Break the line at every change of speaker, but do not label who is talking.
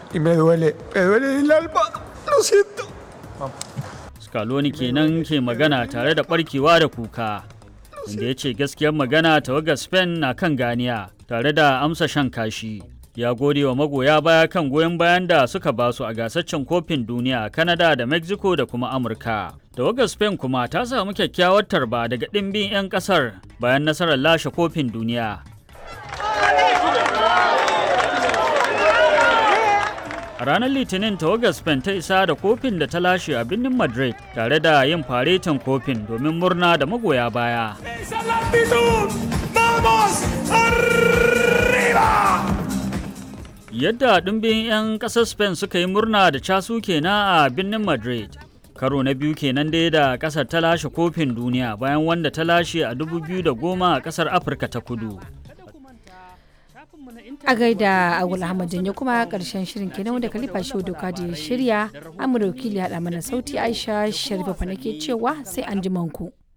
y me duele, me duele el alma. Lo siento.
Scaloni kenan ke magana tare da barkewa da kuka. Inda ya ce gaskiyar magana tawagar Spain na kan ganiya tare da amsa shan kashi. Ya gode wa magoya baya kan goyon bayan da suka basu a gasaccen kofin duniya a Canada da Mexico da kuma Amurka. Tawagar Spain kuma ta samu kyakkyawar tarba daga ɗimbin 'yan ƙasar bayan nasarar lashe kofin duniya. A ranar Litinin tawagar Spain ta isa da kofin da ta lashe a birnin Madrid tare da yin faretin kofin domin murna da magoya baya. Yadda ɗumbin 'yan ƙasar Spain suka yi murna da casu kenan a birnin Madrid. Karo na biyu kenan dai da ƙasar ta lashe kofin duniya bayan wanda ta lashe a 2010 a ƙasar Afirka ta kudu.
a gaida agul ahmad janyo kuma karshen shirin kenan wanda khalifa shehu doka da ya shirya amurka wakili haɗa mana sauti aisha sharifa fa nake cewa sai an ji manku.